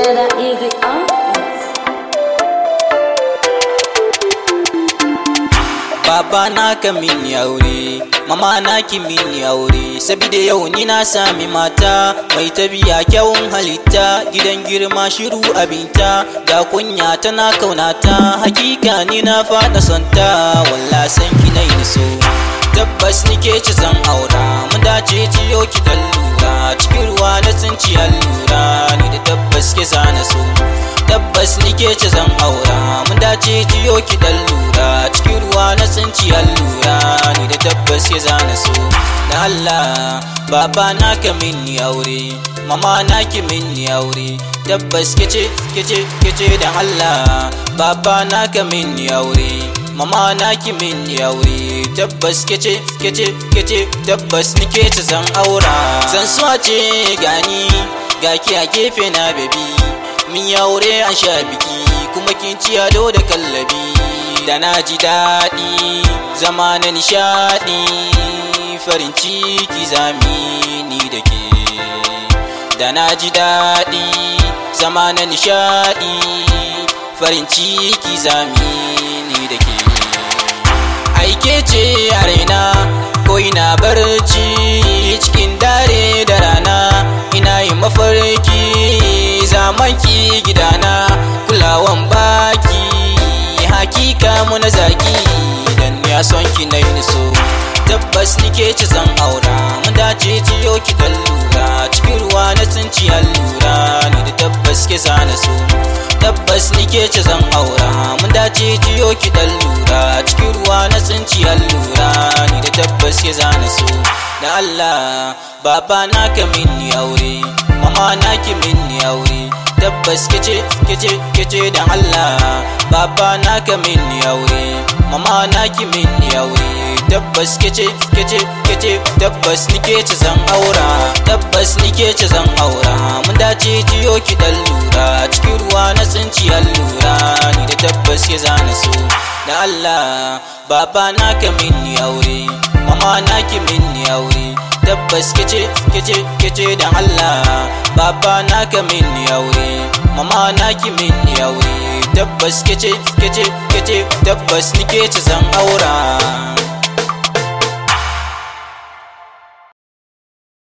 that easy on Baba na ka mini aure, mama na ki mini aure, sabida yau ni na sami mata mai tabiya kyawun halitta, gidan girma shiru abinta, ga kunya tana kaunata, hakika ni na fada santa, walla san ki na yi so. Tabbas ni ke ci zan aura, mun dace ciyo ki dan lura, cikin ruwa na tsinci allura, ni da tabbas ke zana so. Tabbas ni ke ci zan aura, mun dace ciyo ki dan lura, cikin ruwa na tsinci allura, ni da tabbas ke zana so. Da Allah, baba na ka minni aure, mama na ki minni aure, tabbas ke ce, ke ce, ke ce da Allah, baba na ka minni aure. mama na ki min aure tabbas kece kece kece tabbas ni ce zan aura zan so a ce gani ga ki a gefe na baby min aure an sha biki kuma kin ci ado da kallabi da na ji daɗi zama na nishaɗi farin ciki zami ni da ke da na ji daɗi zama na nishaɗi farin ciki zami ni da ke aike ce a raina ko ina barci cikin dare da rana ina yi mafarki zamanki gidana kulawan baki hakika muna zaki idan ya son ki na yi so tabbas nike ci zan aura mun dace ciyo ki dan lura cikin ruwa na tsinci allura ni da tabbas ke zana so tabbas nike ci zan aura mun dace ciyo ki dan lura cikin ruwa na tsinci allura ni da tabbas ke zana so da Allah baba na ka minni aure mama na ki minni aure tabbas kece kece kece da Allah baba na ka minni aure mama na ki minni aure tabbas kece kece kece tabbas nike ci zan aura tabbas nike ci zan aura mun dace jiyo ki dan lura cikin ruwa na tsinci allura ni da tabbas ya zana so da Allah baba na ka minni aure mama na ki minni aure tabbas kece kece kece da Allah baba na ka minni aure mama na ki minni aure tabbas kece kece kece tabbas nike ci zan aura